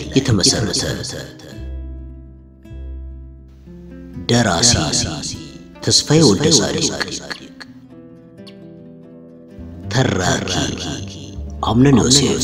የተመሰረተ ደራሲ ተስፋዬ ወልደ ጻድቅ፣ ተራኪ አምነን ዮሴፍ፣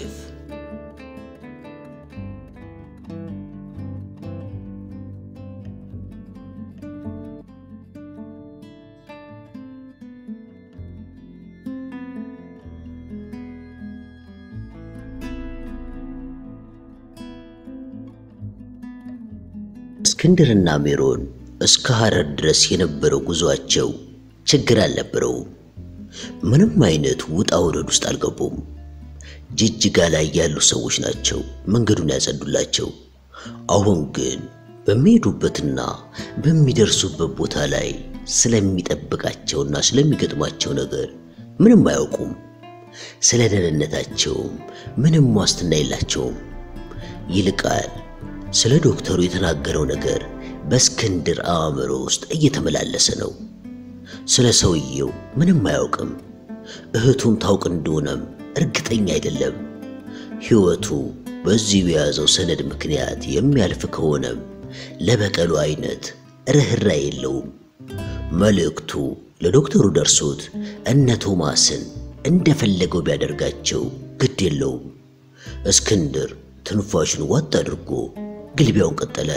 እስክንድርና ሜሮን እስከ ሐረር ድረስ የነበረው ጉዟቸው ችግር አልነበረውም። ምንም አይነት ውጣ ውረድ ውስጥ አልገቡም። ጅጅጋ ላይ ያሉ ሰዎች ናቸው መንገዱን ያጸዱላቸው። አሁን ግን በሚሄዱበትና በሚደርሱበት ቦታ ላይ ስለሚጠብቃቸውና ስለሚገጥማቸው ነገር ምንም አያውቁም። ስለ ደህንነታቸውም ምንም ዋስትና የላቸውም። ይልቃል ስለ ዶክተሩ የተናገረው ነገር በእስክንድር አእምሮ ውስጥ እየተመላለሰ ነው። ስለ ሰውየው ምንም አያውቅም። እህቱም ታውቅ እንደሆነም እርግጠኛ አይደለም። ሕይወቱ በዚህ በያዘው ሰነድ ምክንያት የሚያልፍ ከሆነም ለበቀሉ አይነት ርኅራኄ የለውም። መልእክቱ ለዶክተሩ ደርሶት እነ ቶማስን እንደፈለገው ቢያደርጋቸው ግድ የለውም። እስክንድር ትንፋሹን ዋጥ አድርጎ ግልቢያውን ቀጠለ።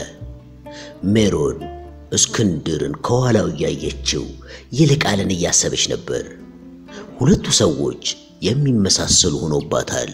ሜሮን እስክንድርን ከኋላው እያየችው ይልቃልን እያሰበች ነበር። ሁለቱ ሰዎች የሚመሳሰሉ ሆኖባታል።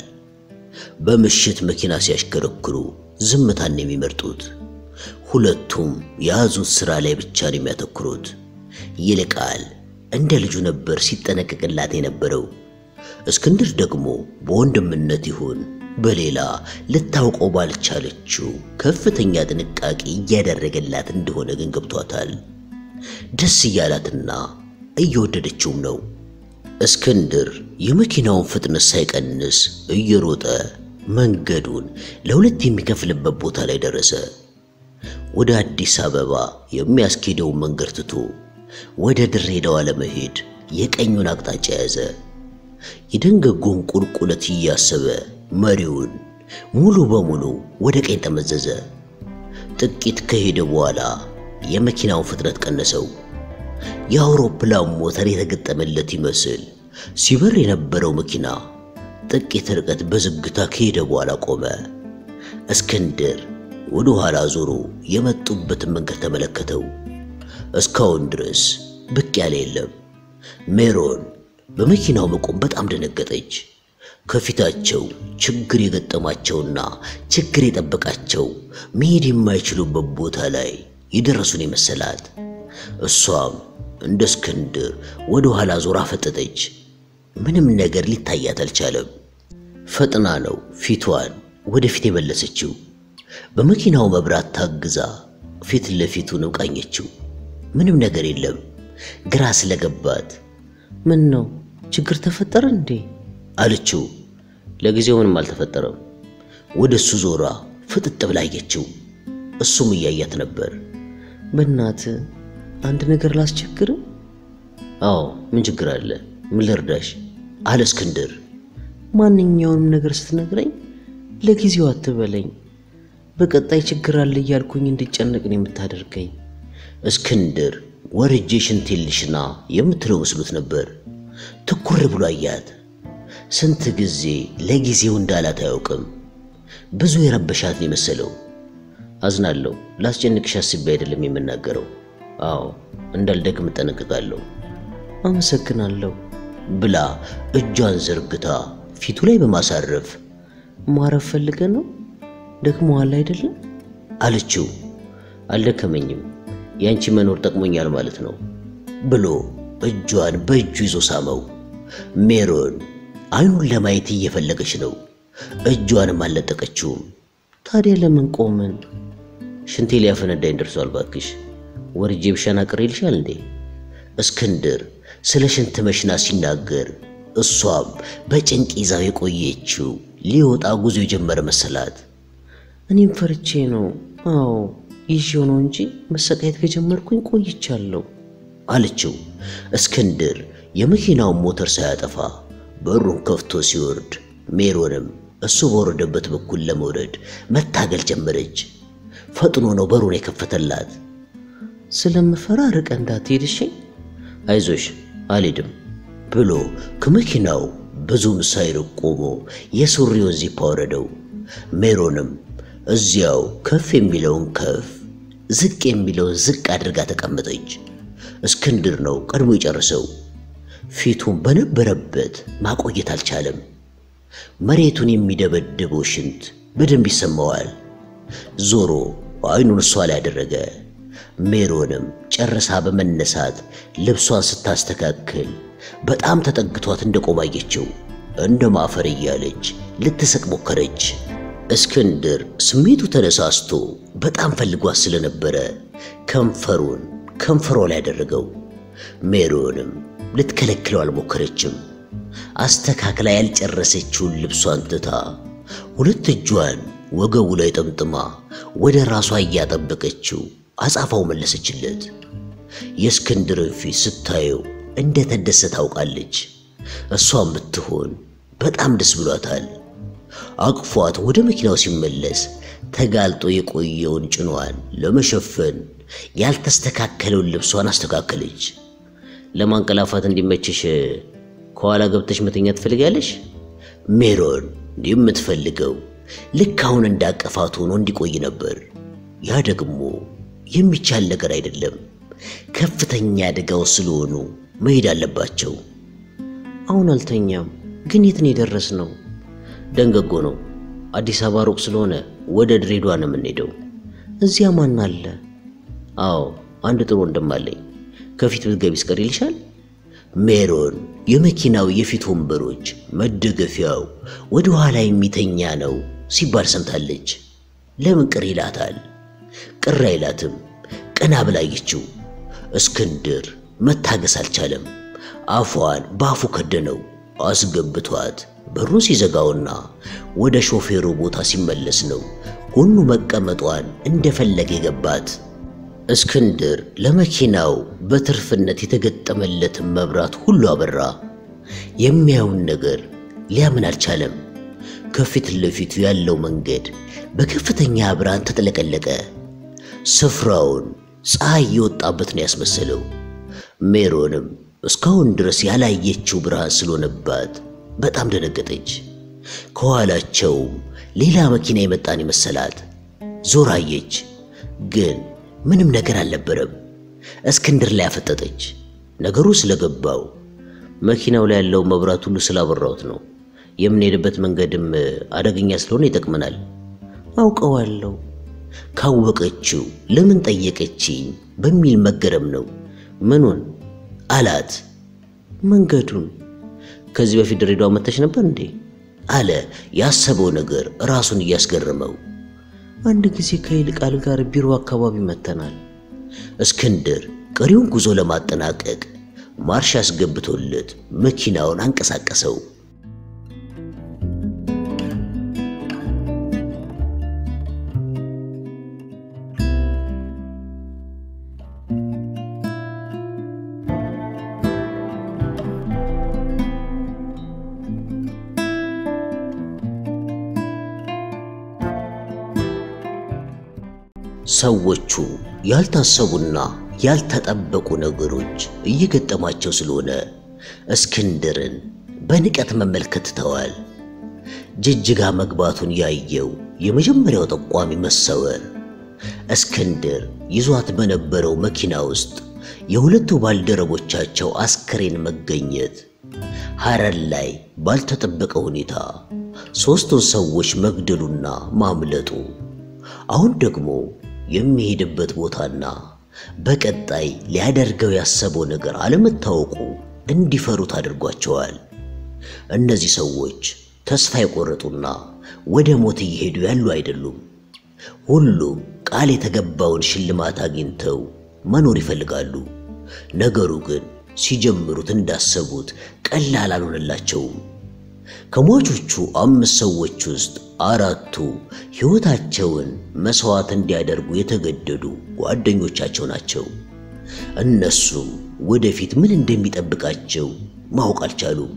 በምሽት መኪና ሲያሽከረክሩ ዝምታን ነው የሚመርጡት። ሁለቱም የያዙት ሥራ ላይ ብቻ ነው የሚያተኩሩት። ይልቃል እንደ ልጁ ነበር ሲጠነቀቅላት የነበረው። እስክንድር ደግሞ በወንድምነት ይሁን በሌላ ልታውቀው ባልቻለችው ከፍተኛ ጥንቃቄ እያደረገላት እንደሆነ ግን ገብቷታል። ደስ እያላትና እየወደደችውም ነው። እስክንድር የመኪናውን ፍጥነት ሳይቀንስ እየሮጠ መንገዱን ለሁለት የሚከፍልበት ቦታ ላይ ደረሰ። ወደ አዲስ አበባ የሚያስኬደውን መንገድ ትቶ ወደ ድሬዳዋ ለመሄድ የቀኙን አቅጣጫ ያዘ። የደንገጎን ቁልቁለት እያሰበ መሪውን ሙሉ በሙሉ ወደ ቀኝ ጠመዘዘ። ጥቂት ከሄደ በኋላ የመኪናውን ፍጥነት ቀነሰው። የአውሮፕላን ሞተር የተገጠመለት ይመስል ሲበር የነበረው መኪና ጥቂት ርቀት በዝግታ ከሄደ በኋላ ቆመ። እስክንድር ወደ ኋላ ዞሮ የመጡበትን መንገድ ተመለከተው። እስካሁን ድረስ ብቅ ያለ የለም። ሜሮን በመኪናው መቆም በጣም ደነገጠች። ከፊታቸው ችግር የገጠማቸውና ችግር የጠበቃቸው መሄድ የማይችሉበት ቦታ ላይ የደረሱን የመሰላት። እሷም እንደ እስክንድር ወደ ኋላ ዞራ ፈጠጠች። ምንም ነገር ሊታያት አልቻለም። ፈጥና ነው ፊቷን ወደፊት የመለሰችው። በመኪናው መብራት ታግዛ ፊት ለፊቱን ቃኘችው። ምንም ነገር የለም። ግራ ስለገባት ምን ነው ችግር ተፈጠረ እንዴ አለችው። ለጊዜው ምንም አልተፈጠረም። ወደ እሱ ዞራ ፍጥጥ ብላ አየችው። እሱም እያያት ነበር። በእናት አንድ ነገር ላስቸግር? አዎ ምን ችግር አለ? ምን ልርዳሽ? አለ እስክንድር። ማንኛውንም ነገር ስትነግረኝ ለጊዜው አትበለኝ። በቀጣይ ችግር አለ እያልኩኝ እንድጨነቅ ነው የምታደርገኝ። እስክንድር ወርጄ ሽንቴን ልሽና የምትለው መስሎት ነበር። ትኩር ብሎ አያት። ስንት ጊዜ ለጊዜው እንዳላት አያውቅም። ብዙ የረበሻት የመሰለው። አዝናለሁ፣ ላስጨንቅሽ አስቤ አይደለም የምናገረው። አዎ እንዳልደግም እጠነቅቃለሁ አመሰግናለሁ ብላ እጇን ዘርግታ ፊቱ ላይ በማሳረፍ ማረፍ ፈልገ ነው ደክሞሃል አይደለም አለችው። አልደከመኝም፣ ያንቺ መኖር ጠቅሞኛል ማለት ነው ብሎ እጇን በእጁ ይዞ ሳመው። ሜሮን አይኑን ለማየት እየፈለገች ነው። እጇንም አልለጠቀችውም። ታዲያ ለምን ቆምን? ሽንቴ ሊያፈነዳኝ ደርሷል። ባክሽ ወርጄ ብሻና ቅር ይልሻል እንዴ? እስክንድር ስለ ሽንት መሽና ሲናገር እሷም በጭንቅ ይዛው የቆየችው ሊወጣ ጉዞ የጀመረ መሰላት። እኔም ፈርቼ ነው። አዎ ይዤው ነው እንጂ መሰቃየት ከጀመርኩኝ ቆይቻለሁ አለችው። እስክንድር የመኪናውን ሞተር ሳያጠፋ በሩን ከፍቶ ሲወርድ ሜሮንም እሱ በወረደበት በኩል ለመውረድ መታገል ጀመረች። ፈጥኖ ነው በሩን የከፈተላት። ስለምፈራ ርቀ እንዳትሄድ እሺ። አይዞሽ አልሄድም ብሎ ከመኪናው ብዙም ሳይርቅ ቆሞ የሱሪውን ዚፕ አወረደው። ሜሮንም እዚያው ከፍ የሚለውን ከፍ ዝቅ የሚለውን ዝቅ አድርጋ ተቀመጠች። እስክንድር ነው ቀድሞ የጨረሰው። ፊቱን በነበረበት ማቆየት አልቻለም። መሬቱን የሚደበድበው ሽንት በደንብ ይሰማዋል። ዞሮ አይኑን እሷ ላይ ያደረገ። ሜሮንም ጨርሳ በመነሳት ልብሷን ስታስተካክል በጣም ተጠግቷት እንደቆማየችው እንደ ማፈር እያለች ልትስቅ ሞከረች። እስክንድር ስሜቱ ተነሳስቶ በጣም ፈልጓት ስለነበረ ከንፈሩን ከንፈሯ ላይ ያደረገው። ሜሮንም ልትከለክለው አልሞከረችም። አስተካክላ ያልጨረሰችውን ልብሷን ትታ ሁለት እጇን ወገቡ ላይ ጠምጥማ ወደ ራሷ እያጠበቀችው አጻፋው መለሰችለት። የእስክንድርን ፊት ስታየው እንደ ተደሰ ታውቃለች። እሷም ብትሆን በጣም ደስ ብሏታል። አቅፏት ወደ መኪናው ሲመለስ ተጋልጦ የቆየውን ጭኗን ለመሸፈን ያልተስተካከለውን ልብሷን አስተካከለች። ለማንቀላፋት እንዲመችሽ ከኋላ ገብተሽ መተኛ ትፈልጋለሽ? ሜሮን የምትፈልገው ልክ አሁን እንዳቀፋት ሆኖ እንዲቆይ ነበር። ያ ደግሞ የሚቻል ነገር አይደለም። ከፍተኛ አደጋው ስለሆኑ መሄድ አለባቸው። አሁን አልተኛም፣ ግን የት ነው የደረስነው? ደንገጎ ነው። አዲስ አበባ ሩቅ ስለሆነ ወደ ድሬዳዋ ነው የምንሄደው። እዚያ ማን አለ? አዎ አንድ ጥሩ ወንድም አለኝ። ከፊት ብትገቢ ይስቀር ይልሻል። ሜሮን የመኪናው የፊት ወንበሮች መደገፊያው ወደ ኋላ የሚተኛ ነው ሲባል ሰምታለች። ለምን ቅር ይላታል? ቅር አይላትም። ቀና ብላየችው። እስክንድር መታገስ አልቻለም። አፏን በአፉ ከደነው። አስገብቷት በሩን ሲዘጋውና ወደ ሾፌሩ ቦታ ሲመለስ ነው ጎኑ መቀመጧን እንደፈለገ የገባት። እስክንድር ለመኪናው በትርፍነት የተገጠመለትን መብራት ሁሉ አበራ። የሚያዩን ነገር ሊያምን አልቻለም። ከፊት ለፊቱ ያለው መንገድ በከፍተኛ ብርሃን ተጠለቀለቀ። ስፍራውን ፀሐይ የወጣበት ነው ያስመሰለው። ሜሮንም እስካሁን ድረስ ያላየችው ብርሃን ስለሆነባት በጣም ደነገጠች። ከኋላቸውም ሌላ መኪና የመጣን ይመሰላት። ዞር አየች፣ ግን ምንም ነገር አልነበረም። እስክንድር ላይ አፈጠጠች። ነገሩ ስለገባው መኪናው ላይ ያለው መብራት ሁሉ ስላበራሁት ነው። የምንሄድበት መንገድም አደገኛ ስለሆነ ይጠቅመናል። አውቀዋለሁ። ካወቀችው ለምን ጠየቀችኝ በሚል መገረም ነው። ምኑን አላት። መንገዱን። ከዚህ በፊት ድሬዳዋ መተሽ ነበር እንዴ? አለ ያሰበው ነገር ራሱን እያስገረመው። አንድ ጊዜ ከይልቃል ጋር ቢሮ አካባቢ መተናል። እስክንድር ቀሪውን ጉዞ ለማጠናቀቅ ማርሽ አስገብቶለት መኪናውን አንቀሳቀሰው። ሰዎቹ ያልታሰቡና ያልተጠበቁ ነገሮች እየገጠማቸው ስለሆነ እስክንድርን በንቀት መመልከት ትተዋል። ጅጅጋ መግባቱን ያየው የመጀመሪያው ጠቋሚ መሰወር፣ እስክንድር ይዟት በነበረው መኪና ውስጥ የሁለቱ ባልደረቦቻቸው አስክሬን መገኘት፣ ሐረር ላይ ባልተጠበቀ ሁኔታ ሦስቱን ሰዎች መግደሉና ማምለጡ፣ አሁን ደግሞ የሚሄድበት ቦታና በቀጣይ ሊያደርገው ያሰበው ነገር አለመታወቁ እንዲፈሩት አድርጓቸዋል። እነዚህ ሰዎች ተስፋ የቆረጡና ወደ ሞት እየሄዱ ያሉ አይደሉም። ሁሉም ቃል የተገባውን ሽልማት አግኝተው መኖር ይፈልጋሉ። ነገሩ ግን ሲጀምሩት እንዳሰቡት ቀላል አልሆነላቸውም። ከሟቾቹ አምስት ሰዎች ውስጥ አራቱ ሕይወታቸውን መሥዋዕት እንዲያደርጉ የተገደዱ ጓደኞቻቸው ናቸው። እነሱም ወደፊት ምን እንደሚጠብቃቸው ማወቅ አልቻሉም።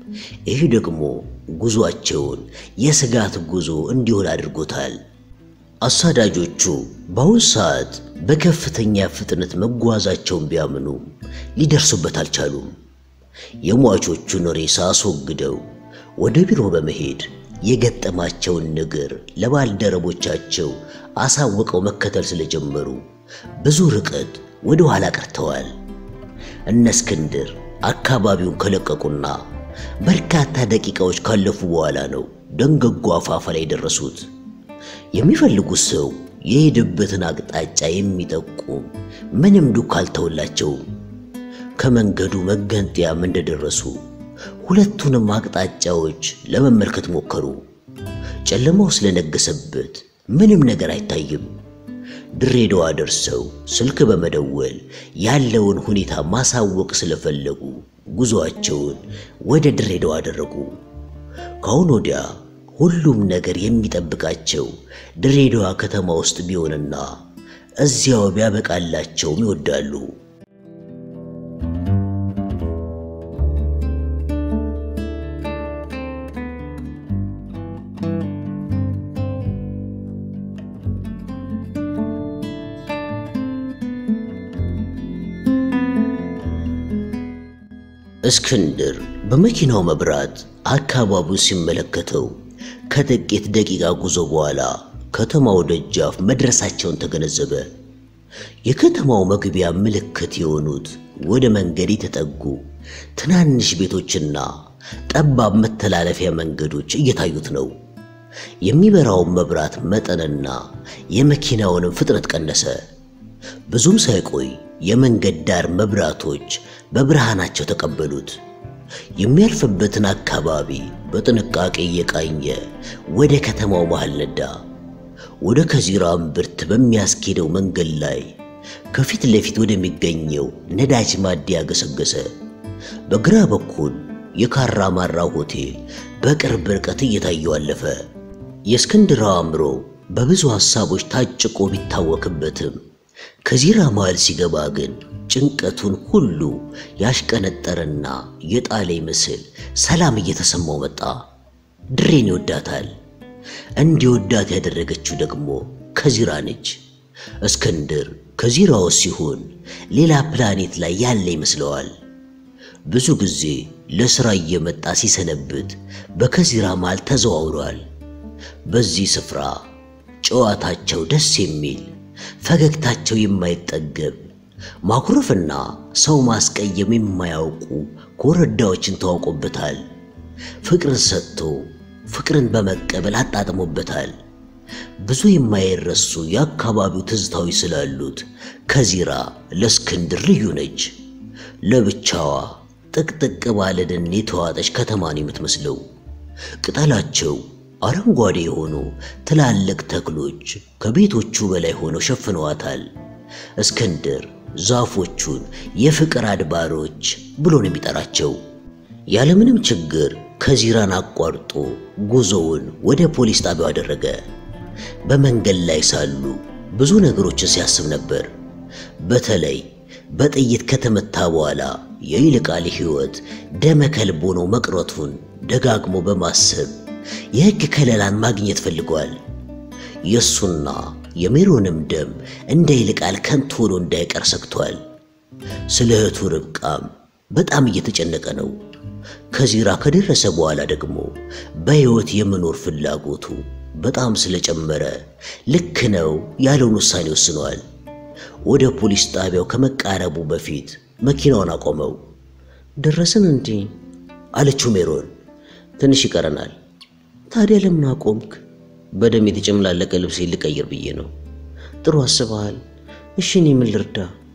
ይህ ደግሞ ጉዞአቸውን የስጋት ጉዞ እንዲሆን አድርጎታል። አሳዳጆቹ በአሁን ሰዓት በከፍተኛ ፍጥነት መጓዛቸውን ቢያምኑም ሊደርሱበት አልቻሉም። የሟቾቹን ሬሳ አስወግደው ወደ ቢሮ በመሄድ የገጠማቸውን ነገር ለባልደረቦቻቸው አሳውቀው መከተል ስለጀመሩ ብዙ ርቀት ወደ ኋላ ቀርተዋል። እነ እስክንድር አካባቢውን ከለቀቁና በርካታ ደቂቃዎች ካለፉ በኋላ ነው ደንገጎ አፋፋ ላይ የደረሱት። የሚፈልጉት ሰው የሄደበትን አቅጣጫ የሚጠቁም ምንም ዱካ አልተውላቸውም። ከመንገዱ መገንጠያም እንደደረሱ ሁለቱንም አቅጣጫዎች ለመመልከት ሞከሩ። ጨለማው ስለነገሰበት ምንም ነገር አይታይም። ድሬዳዋ ደርሰው ስልክ በመደወል ያለውን ሁኔታ ማሳወቅ ስለፈለጉ ጉዞአቸውን ወደ ድሬዳዋ አደረጉ። ከአሁን ወዲያ ሁሉም ነገር የሚጠብቃቸው ድሬዳዋ ከተማ ውስጥ ቢሆንና እዚያው ቢያበቃላቸውም ይወዳሉ። እስክንድር በመኪናው መብራት አካባቢው ሲመለከተው ከጥቂት ደቂቃ ጉዞ በኋላ ከተማው ደጃፍ መድረሳቸውን ተገነዘበ። የከተማው መግቢያ ምልክት የሆኑት ወደ መንገድ የተጠጉ ትናንሽ ቤቶችና ጠባብ መተላለፊያ መንገዶች እየታዩት ነው። የሚበራውን መብራት መጠንና የመኪናውንም ፍጥነት ቀነሰ። ብዙም ሳይቆይ የመንገድ ዳር መብራቶች በብርሃናቸው ተቀበሉት። የሚያልፍበትን አካባቢ በጥንቃቄ እየቃኘ ወደ ከተማው መሃል ነዳ። ወደ ከዚራ እምብርት በሚያስኬደው መንገድ ላይ ከፊት ለፊት ወደሚገኘው ነዳጅ ማደያ ገሰገሰ። በግራ በኩል የካራ ማራ ሆቴል በቅርብ ርቀት እየታየው አለፈ። የእስክንድር አእምሮ በብዙ ሐሳቦች ታጭቆ ቢታወክበትም ከዚራ መሃል ሲገባ ግን ጭንቀቱን ሁሉ ያሽቀነጠረና የጣለ ይመስል ሰላም እየተሰማው መጣ። ድሬን ይወዳታል። እንዲወዳት ያደረገችው ደግሞ ከዚራ ነች። እስክንድር ከዚራው ሲሆን ሌላ ፕላኔት ላይ ያለ ይመስለዋል። ብዙ ጊዜ ለሥራ እየመጣ ሲሰነብት በከዚራ መሃል ተዘዋውሯል። በዚህ ስፍራ ጨዋታቸው ደስ የሚል ፈገግታቸው የማይጠገብ ማኩረፍና ሰው ማስቀየም የማያውቁ ኮረዳዎችን ተዋውቆበታል። ፍቅርን ሰጥቶ ፍቅርን በመቀበል አጣጥሞበታል። ብዙ የማይረሱ የአካባቢው ትዝታዎች ስላሉት ከዚራ ለእስክንድር ልዩ ነች። ለብቻዋ ጥቅጥቅ ባለ ደን የተዋጠች ከተማን የምትመስለው ቅጠላቸው አረንጓዴ የሆኑ ትላልቅ ተክሎች ከቤቶቹ በላይ ሆነው ሸፍነዋታል። እስክንድር ዛፎቹን የፍቅር አድባሮች ብሎ ነው የሚጠራቸው። ያለምንም ችግር ከዚራን አቋርጦ ጉዞውን ወደ ፖሊስ ጣቢያው አደረገ። በመንገድ ላይ ሳሉ ብዙ ነገሮችን ሲያስብ ነበር። በተለይ በጥይት ከተመታ በኋላ የይልቃል ሕይወት ደመ ከልብ ሆኖ መቅረቱን ደጋግሞ በማሰብ የሕግ ከለላን ማግኘት ፈልጓል። የእሱና የሜሮንም ደም እንደ ይልቃል ከንቱ ሆኖ እንዳይቀር ሰግቷል። ስለ እህቱ ርብቃም በጣም እየተጨነቀ ነው። ከዚራ ከደረሰ በኋላ ደግሞ በሕይወት የመኖር ፍላጎቱ በጣም ስለጨመረ ልክ ነው ያለውን ውሳኔ ወስኗል። ወደ ፖሊስ ጣቢያው ከመቃረቡ በፊት መኪናውን አቆመው። ደረስን እንዴ? አለችው ሜሮን። ትንሽ ይቀረናል። ታዲያ ለምን አቆምክ? በደም የተጨመላለቀ ልብሴ ልቀይር ብዬ ነው። ጥሩ አስበሃል። እሺ እኔ ምን ልርዳ?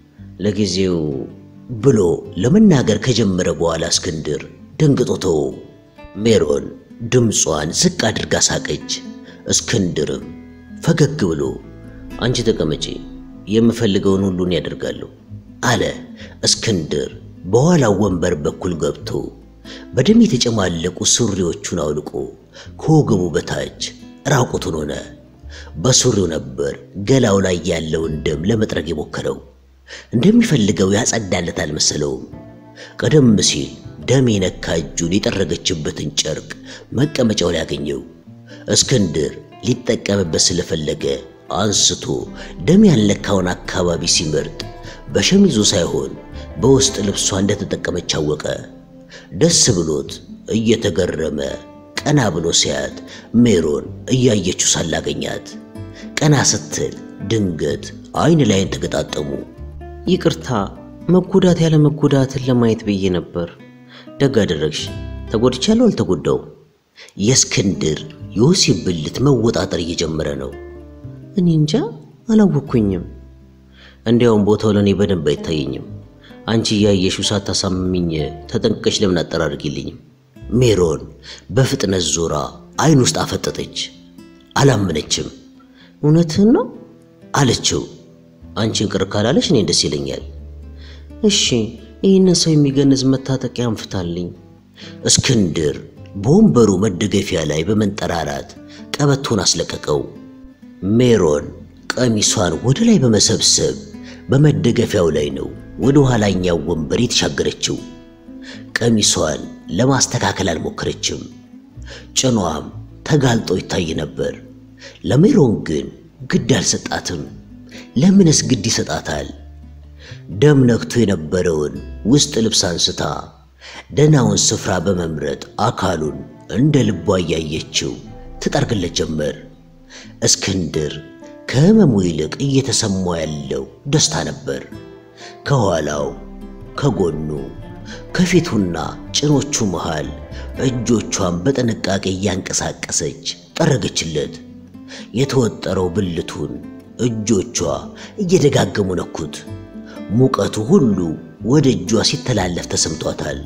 ለጊዜው ብሎ ለመናገር ከጀመረ በኋላ እስክንድር ደንግጦ ተወው። ሜሮን ድምጿን ዝቅ አድርጋ ሳቀች። እስክንድርም ፈገግ ብሎ አንቺ ተቀመጪ፣ የምፈልገውን ሁሉን ያደርጋለሁ አለ። እስክንድር በኋላው ወንበር በኩል ገብቶ በደም የተጨማለቁ ሱሪዎቹን አውልቆ ከወገቡ በታች ራቁቱን ሆነ። በሱሪው ነበር ገላው ላይ ያለውን ደም ለመጥረግ የሞከረው። እንደሚፈልገው ያጸዳለት አልመሰለውም። ቀደም ሲል ደም የነካ እጁን የጠረገችበትን ጨርቅ መቀመጫው ላይ አገኘው። እስክንድር ሊጠቀምበት ስለፈለገ አንስቶ ደም ያልነካውን አካባቢ ሲመርጥ በሸሚዙ ሳይሆን በውስጥ ልብሷ እንደተጠቀመች አወቀ። ደስ ብሎት እየተገረመ ቀና ብሎ ሲያት ሜሮን እያየችው ሳላገኛት ቀና ስትል ድንገት አይን ላይን ተገጣጠሙ። ይቅርታ መጎዳት ያለ መጎዳትን ለማየት ብዬ ነበር። ደግ አደረግሽ። ተጎድቻለሁ አልተጎዳው? የእስክንድር የወሲብ ብልት መወጣጠር እየጀመረ ነው። እኔ እንጃ አላወኩኝም። እንዲያውም ቦታው ለእኔ በደንብ አይታየኝም። አንቺ እያየሽው ሳታሳምሚኝ ተጠንቅቀሽ ለምን አጠራርጊልኝም? ሜሮን በፍጥነት ዞራ አይን ውስጥ አፈጠጠች። አላመነችም። እውነትህን ነው አለችው። አንቺን ቅር ካላለሽ እኔ ደስ ይለኛል። እሺ ይህንን ሰው የሚገንዝ መታጠቂያ አንፍታልኝ። እስክንድር በወንበሩ መደገፊያ ላይ በመንጠራራት ቀበቶን አስለቀቀው። ሜሮን ቀሚሷን ወደ ላይ በመሰብሰብ በመደገፊያው ላይ ነው ወደ ኋላኛው ወንበር የተሻገረችው። ቀሚሷን ለማስተካከል አልሞከረችም። ጭኗም ተጋልጦ ይታይ ነበር። ለሜሮን ግን ግድ አልሰጣትም። ለምንስ ግድ ይሰጣታል? ደም ነክቶ የነበረውን ውስጥ ልብስ አንስታ ደናውን ስፍራ በመምረጥ አካሉን እንደ ልቧ እያየችው ትጠርግለት ጀመር። እስክንድር ከህመሙ ይልቅ እየተሰማው ያለው ደስታ ነበር። ከኋላው፣ ከጎኑ፣ ከፊቱና ጭኖቹ መሃል እጆቿን በጥንቃቄ እያንቀሳቀሰች ጠረገችለት። የተወጠረው ብልቱን እጆቿ እየደጋገሙ ነኩት። ሙቀቱ ሁሉ ወደ እጇ ሲተላለፍ ተሰምቷታል።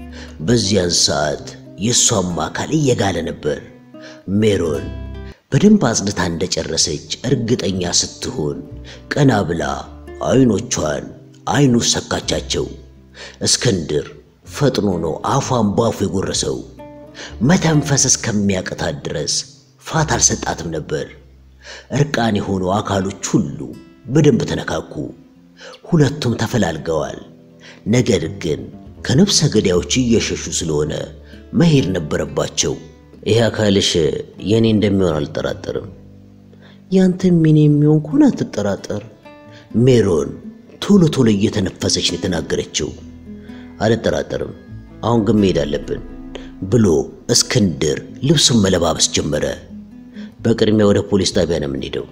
በዚያን ሰዓት የእሷም አካል እየጋለ ነበር። ሜሮን በደንብ አጽድታ እንደጨረሰች እርግጠኛ ስትሆን ቀና ብላ አይኖቿን አይኑ ሰካቻቸው። እስክንድር ፈጥኖ ነው አፏን ባፉ የጎረሰው። መተንፈስ እስከሚያቅታት ድረስ ፋት አልሰጣትም ነበር። እርቃን የሆኑ አካሎች ሁሉ በደንብ ተነካኩ። ሁለቱም ተፈላልገዋል። ነገር ግን ከነፍሰ ገዳዮች እየሸሹ ስለሆነ መሄድ ነበረባቸው። ይሄ አካልሽ የኔ እንደሚሆን አልጠራጠርም። ያንተም የኔ የሚሆን ከሆነ አትጠራጠር። ሜሮን ቶሎ ቶሎ እየተነፈሰች ነው የተናገረችው። አልጠራጠርም። አሁን ግን መሄድ አለብን ብሎ እስክንድር ልብሱን መለባበስ ጀመረ። በቅድሚያ ወደ ፖሊስ ጣቢያ ነው የምንሄደው።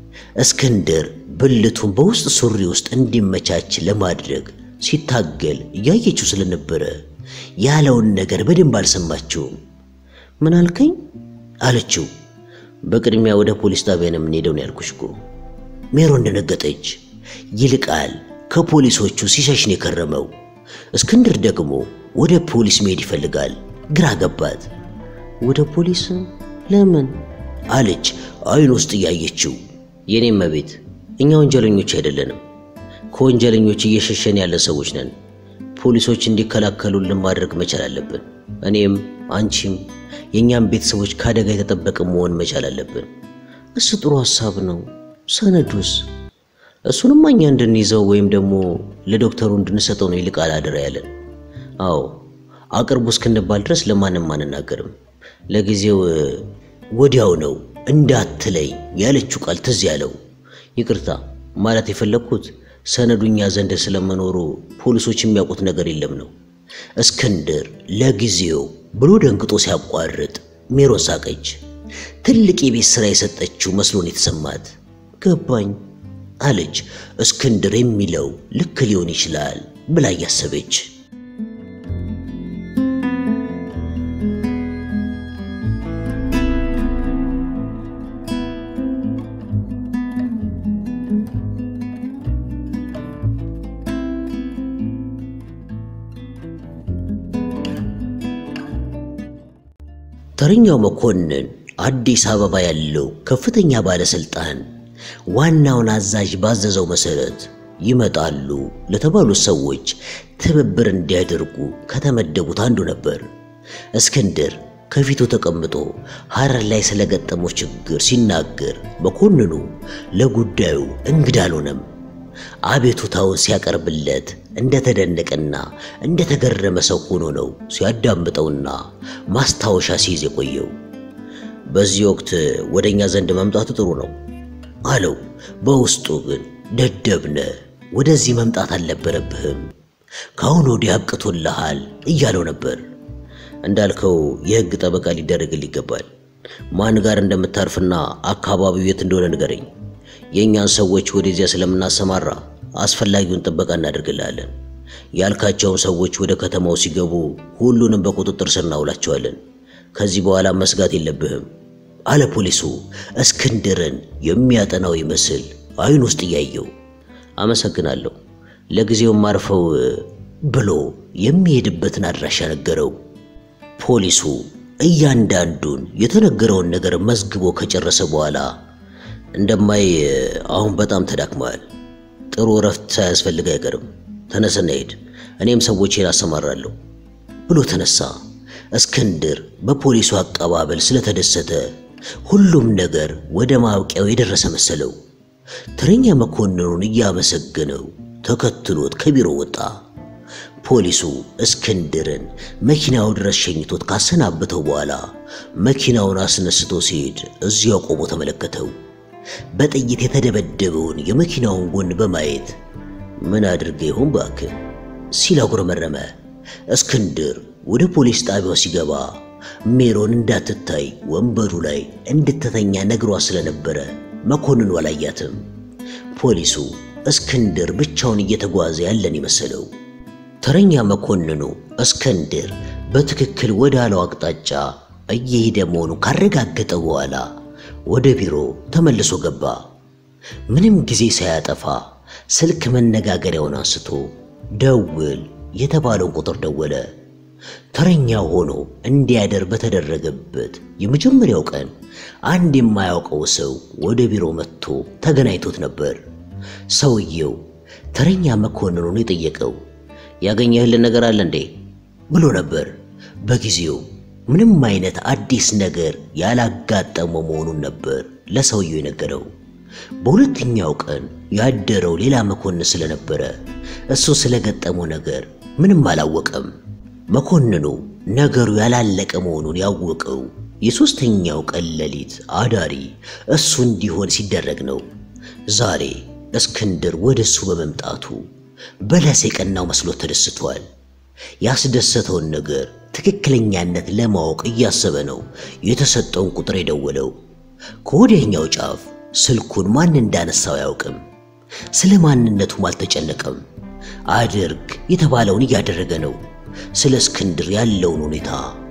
እስክንድር ብልቱን በውስጥ ሱሪ ውስጥ እንዲመቻች ለማድረግ ሲታገል እያየችው ስለነበረ ያለውን ነገር በደንብ አልሰማችውም። ምን አልከኝ? አለችው። በቅድሚያ ወደ ፖሊስ ጣቢያ ነው የምንሄደው ነው ያልኩሽ እኮ። ሜሮን ደነገጠች። ይልቃል ከፖሊሶቹ ሲሸሽ ነው የከረመው። እስክንድር ደግሞ ወደ ፖሊስ መሄድ ይፈልጋል። ግራ ገባት። ወደ ፖሊስ ለምን? አለች አይን ውስጥ እያየችው። የኔም መቤት እኛ ወንጀለኞች አይደለንም። ከወንጀለኞች እየሸሸን ያለ ሰዎች ነን። ፖሊሶች እንዲከላከሉልን ማድረግ መቻል አለብን። እኔም አንቺም የእኛም ቤተሰቦች ከአደጋ የተጠበቀ መሆን መቻል አለብን። እሱ ጥሩ ሐሳብ ነው። ሰነዱስ? እሱንማ እኛ እንድንይዘው ወይም ደግሞ ለዶክተሩ እንድንሰጠው ነው ይልቃል አደራ ያለን። አዎ አቅርቡ እስክንባል ድረስ ለማንም አንናገርም። ለጊዜው ወዲያው ነው እንዳትለይ ያለችው ቃል ትዝ ያለው። ይቅርታ ማለት የፈለግኩት ሰነዱኛ ዘንድ ስለመኖሩ ፖሊሶች የሚያውቁት ነገር የለም ነው። እስክንድር ለጊዜው ብሎ ደንግጦ ሲያቋርጥ ሜሮን ሳቀች። ትልቅ የቤት ሥራ የሰጠችው መስሎን የተሰማት ገባኝ አለች። እስክንድር የሚለው ልክ ሊሆን ይችላል ብላ እያሰበች ተረኛው መኮንን አዲስ አበባ ያለው ከፍተኛ ባለስልጣን ዋናውን አዛዥ ባዘዘው መሰረት ይመጣሉ ለተባሉት ሰዎች ትብብር እንዲያደርጉ ከተመደቡት አንዱ ነበር። እስክንድር ከፊቱ ተቀምጦ ሐረር ላይ ስለገጠመው ችግር ሲናገር መኮንኑ ለጉዳዩ እንግዳ አልሆነም። አቤቱታውን ሲያቀርብለት እንደተደነቀና እንደተገረመ ሰው ሆኖ ነው ሲያዳምጠውና ማስታወሻ ሲይዝ የቆየው። በዚህ ወቅት ወደ እኛ ዘንድ መምጣቱ ጥሩ ነው አለው። በውስጡ ግን ደደብነ፣ ወደዚህ መምጣት አልነበረብህም፣ ከአሁን ወዲህ አብቅቶልሃል እያለው ነበር። እንዳልከው የሕግ ጠበቃ ሊደረግል ይገባል። ማን ጋር እንደምታርፍና አካባቢው የት እንደሆነ ንገረኝ። የእኛን ሰዎች ወደዚያ ስለምናሰማራ አስፈላጊውን ጥበቃ እናደርግልሃለን። ያልካቸውን ሰዎች ወደ ከተማው ሲገቡ ሁሉንም በቁጥጥር ስር እናውላቸዋለን። ከዚህ በኋላ መስጋት የለብህም አለ ፖሊሱ እስክንድርን የሚያጠናው ይመስል አይን ውስጥ እያየው። አመሰግናለሁ፣ ለጊዜው ማርፈው ብሎ የሚሄድበትን አድራሻ ነገረው። ፖሊሱ እያንዳንዱን የተነገረውን ነገር መዝግቦ ከጨረሰ በኋላ እንደማይ አሁን በጣም ተዳክመዋል፣ ጥሩ እረፍት ሳያስፈልግ አይቀርም፣ ተነስና ሂድ፣ እኔም ሰዎቼን አሰማራለሁ ብሎ ተነሳ። እስክንድር በፖሊሱ አቀባበል ስለተደሰተ ሁሉም ነገር ወደ ማብቂያው የደረሰ መሰለው። ተረኛ መኮንኑን እያመሰገነው ተከትሎት ከቢሮ ወጣ። ፖሊሱ እስክንድርን መኪናው ድረስ ሸኝቶት ካሰናበተው በኋላ መኪናውን አስነስቶ ሲሄድ እዚያው ቆሞ ተመለከተው። በጥይት የተደበደበውን የመኪናውን ጎን በማየት ምን አድርገ ይሆን እባክህ ሲል አጉረመረመ። እስክንድር ወደ ፖሊስ ጣቢያው ሲገባ ሜሮን እንዳትታይ ወንበሩ ላይ እንድትተኛ ነግሯ ስለነበረ መኮንኑ አላያትም። ፖሊሱ እስክንድር ብቻውን እየተጓዘ ያለን ይመሰለው። ተረኛ መኮንኑ እስክንድር በትክክል ወደ አለው አቅጣጫ እየሄደ መሆኑን ካረጋገጠ በኋላ ወደ ቢሮ ተመልሶ ገባ። ምንም ጊዜ ሳያጠፋ ስልክ መነጋገሪያውን አንስቶ ደውል የተባለውን ቁጥር ደወለ። ተረኛ ሆኖ እንዲያደር በተደረገበት የመጀመሪያው ቀን አንድ የማያውቀው ሰው ወደ ቢሮ መጥቶ ተገናኝቶት ነበር። ሰውየው ተረኛ መኮንኑን የጠየቀው ያገኘህልን ነገር አለ እንዴ ብሎ ነበር። በጊዜው ምንም አይነት አዲስ ነገር ያላጋጠመው መሆኑን ነበር ለሰውየው የነገረው። በሁለተኛው ቀን ያደረው ሌላ መኮንን ስለነበረ እሱ ስለገጠመው ነገር ምንም አላወቀም። መኮንኑ ነገሩ ያላለቀ መሆኑን ያወቀው የሦስተኛው ቀን ሌሊት አዳሪ እሱ እንዲሆን ሲደረግ ነው። ዛሬ እስክንድር ወደ እሱ በመምጣቱ በለስ የቀናው መስሎት ተደስቷል። ያስደሰተውን ነገር ትክክለኛነት ለማወቅ እያሰበ ነው የተሰጠውን ቁጥር የደወለው። ከወዲያኛው ጫፍ ስልኩን ማን እንዳነሳው አያውቅም። ስለ ማንነቱም አልተጨነቀም። አድርግ የተባለውን እያደረገ ነው። ስለ እስክንድር ያለውን ሁኔታ፣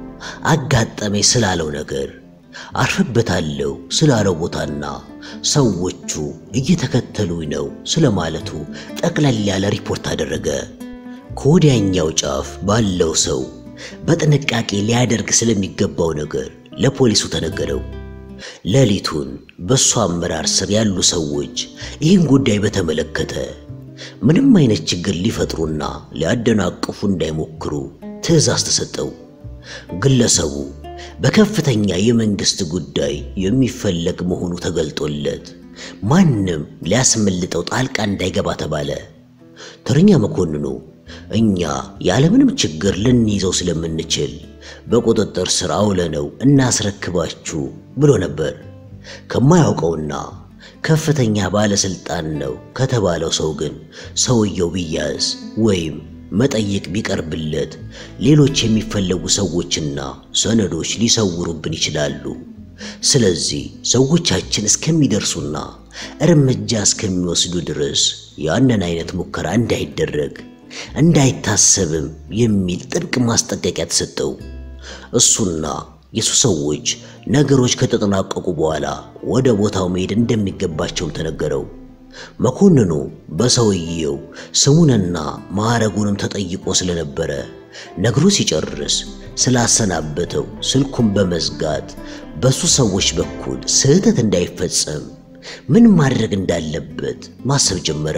አጋጠመኝ ስላለው ነገር፣ አርፍበታለሁ ስላለው ቦታና ሰዎቹ እየተከተሉኝ ነው ስለማለቱ ጠቅለል ያለ ሪፖርት አደረገ። ከወዲያኛው ጫፍ ባለው ሰው በጥንቃቄ ሊያደርግ ስለሚገባው ነገር ለፖሊሱ ተነገረው። ሌሊቱን በእሱ አመራር ስር ያሉ ሰዎች ይህን ጉዳይ በተመለከተ ምንም አይነት ችግር ሊፈጥሩና ሊያደናቅፉ እንዳይሞክሩ ትዕዛዝ ተሰጠው። ግለሰቡ በከፍተኛ የመንግስት ጉዳይ የሚፈለግ መሆኑ ተገልጦለት ማንም ሊያስመልጠው ጣልቃ እንዳይገባ ተባለ። ተረኛ መኮንኑ እኛ ያለምንም ችግር ልንይዘው ስለምንችል በቁጥጥር ስር አውለነው እናስረክባችሁ ብሎ ነበር። ከማያውቀውና ከፍተኛ ባለስልጣን ነው ከተባለው ሰው ግን ሰውየው ቢያዝ ወይም መጠየቅ ቢቀርብለት ሌሎች የሚፈለጉ ሰዎችና ሰነዶች ሊሰውሩብን ይችላሉ። ስለዚህ ሰዎቻችን እስከሚደርሱና እርምጃ እስከሚወስዱ ድረስ ያንን አይነት ሙከራ እንዳይደረግ እንዳይታሰብም የሚል ጥብቅ ማስጠንቀቂያ ተሰጠው። እሱና የሱ ሰዎች ነገሮች ከተጠናቀቁ በኋላ ወደ ቦታው መሄድ እንደሚገባቸውም ተነገረው። መኮንኑ በሰውየው ስሙንና ማዕረጉንም ተጠይቆ ስለነበረ ነግሮ ሲጨርስ ስላሰናበተው ስልኩን በመዝጋት በሱ ሰዎች በኩል ስህተት እንዳይፈጸም ምን ማድረግ እንዳለበት ማሰብ ጀመረ።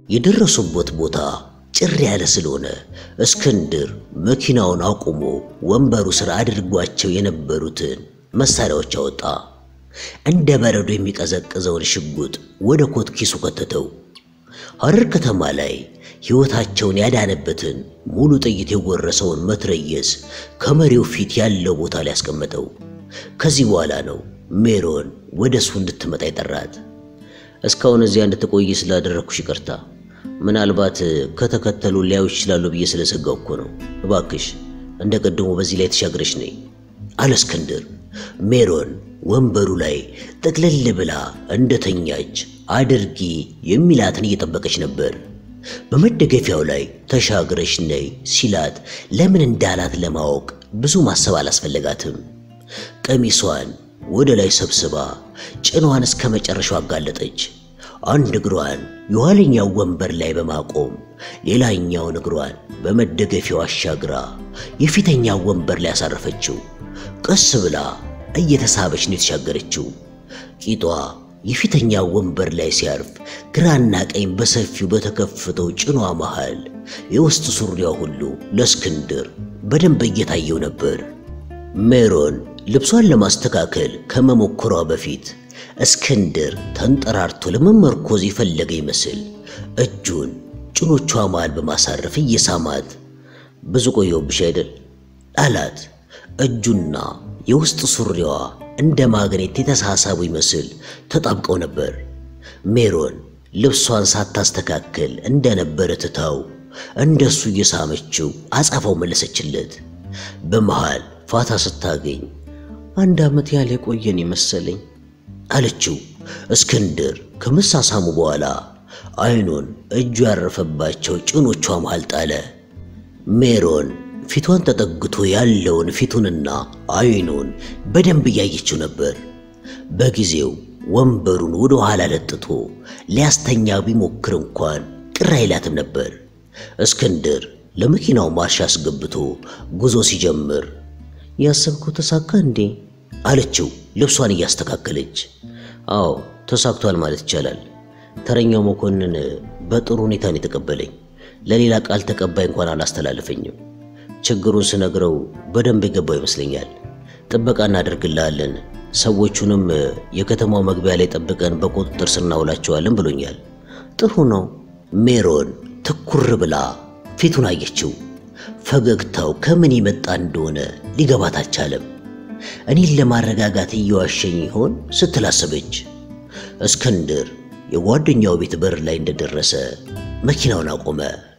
የደረሱበት ቦታ ጭር ያለ ስለሆነ እስክንድር መኪናውን አቁሞ ወንበሩ ስር አድርጓቸው የነበሩትን መሳሪያዎች አወጣ። እንደ በረዶ የሚቀዘቅዘውን ሽጉጥ ወደ ኮት ኪሱ ከተተው። ሐረር ከተማ ላይ ሕይወታቸውን ያዳነበትን ሙሉ ጥይት የጎረሰውን መትረየስ ከመሪው ፊት ያለው ቦታ ላይ ያስቀመጠው። ከዚህ በኋላ ነው ሜሮን ወደ እሱ እንድትመጣ የጠራት። እስካሁን እዚያ እንድትቆይ ስላደረግኩሽ ይቅርታ። ምናልባት ከተከተሉ ሊያዩ ይችላሉ ብዬ ስለሰጋው እኮ ነው። እባክሽ እንደ ቀድሞ በዚህ ላይ ተሻግረሽ ነይ አለ እስክንድር። ሜሮን ወንበሩ ላይ ጠቅለል ብላ እንደተኛች አድርጊ የሚላትን እየጠበቀች ነበር። በመደገፊያው ላይ ተሻግረሽ ነይ ሲላት ለምን እንዳላት ለማወቅ ብዙ ማሰብ አላስፈለጋትም። ቀሚሷን ወደ ላይ ሰብስባ ጭኗን እስከ መጨረሻው አጋለጠች። አንድ እግሯን የኋለኛው ወንበር ላይ በማቆም ሌላኛውን እግሯን በመደገፊያው አሻግራ የፊተኛው ወንበር ላይ ያሳረፈችው። ቀስ ብላ እየተሳበች ነው የተሻገረችው። ቂጧ የፊተኛው ወንበር ላይ ሲያርፍ ግራና ቀኝ በሰፊው በተከፈተው ጭኗ መሃል የውስጥ ሱሪያ ሁሉ ለእስክንድር በደንብ እየታየው ነበር። ሜሮን ልብሷን ለማስተካከል ከመሞከሯ በፊት እስክንድር ተንጠራርቶ ለመመርኮዝ የፈለገ ይመስል እጁን ጭኖቿ መሃል በማሳረፍ እየሳማት ብዙ ቆየሁብሽ አይደል አላት። እጁና የውስጥ ሱሪዋ እንደ ማግኔት የተሳሳቡ ይመስል ተጣብቀው ነበር። ሜሮን ልብሷን ሳታስተካከል እንደነበረ ትታው እንደሱ እየሳመችው አጻፋው መለሰችለት። በመሃል ፋታ ስታገኝ አንድ ዓመት ያህል የቆየን የመሰለኝ አለችው። እስክንድር ከመሳሳሙ በኋላ አይኑን እጁ ያረፈባቸው ጭኖቿ መሃል ጣለ። ሜሮን ፊቷን ተጠግቶ ያለውን ፊቱንና አይኑን በደንብ እያየችው ነበር። በጊዜው ወንበሩን ወደ ኋላ ለጥቶ ሊያስተኛ ቢሞክር እንኳን ቅር አይላትም ነበር። እስክንድር ለመኪናው ማርሽ አስገብቶ ጉዞ ሲጀምር ያሰብከው ተሳካ እንዴ አለችው ልብሷን እያስተካከለች። አዎ ተሳክቷል ማለት ይቻላል። ተረኛው መኮንን በጥሩ ሁኔታ ነው የተቀበለኝ። ለሌላ ቃል ተቀባይ እንኳን አላስተላለፈኝም። ችግሩን ስነግረው በደንብ የገባው ይመስለኛል። ጥበቃ እናደርግልሃለን፣ ሰዎቹንም የከተማው መግቢያ ላይ ጠብቀን በቁጥጥር ስር እናውላቸዋለን ብሎኛል። ጥሩ ነው። ሜሮን ትኩር ብላ ፊቱን አየችው። ፈገግታው ከምን የመጣ እንደሆነ ሊገባት አልቻለም። እኔን ለማረጋጋት እየዋሸኝ ይሆን ስትል አሰበች። እስክንድር የጓደኛው ቤት በር ላይ እንደደረሰ መኪናውን አቆመ።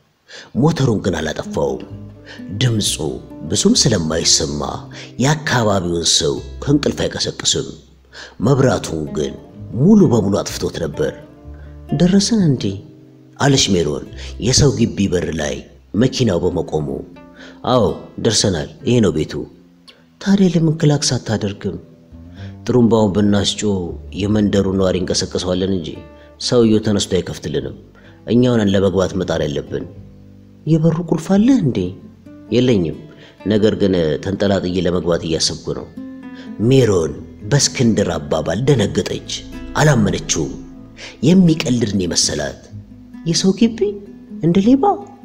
ሞተሩን ግን አላጠፋውም። ድምፁ ብዙም ስለማይሰማ የአካባቢውን ሰው ከእንቅልፍ አይቀሰቅስም። መብራቱን ግን ሙሉ በሙሉ አጥፍቶት ነበር። ደረሰን እንዴ አለች ሜሮን የሰው ግቢ በር ላይ መኪናው በመቆሙ። አዎ ደርሰናል፣ ይሄ ነው ቤቱ። ታዲያ ለምን ክላክስ አታደርግም? ጥሩምባውን ብናስጮ የመንደሩ ነዋሪ እንቀሰቅሰዋለን እንጂ ሰውየው ተነስቶ አይከፍትልንም። እኛውንን ለመግባት መጣር ያለብን። የበሩ ቁልፍ አለህ እንዴ? የለኝም፣ ነገር ግን ተንጠላጥዬ ለመግባት እያሰብኩ ነው። ሜሮን በእስክንድር አባባል ደነገጠች። አላመነችውም። የሚቀልድን የመሰላት የሰው ግቢ እንደ ሌባ?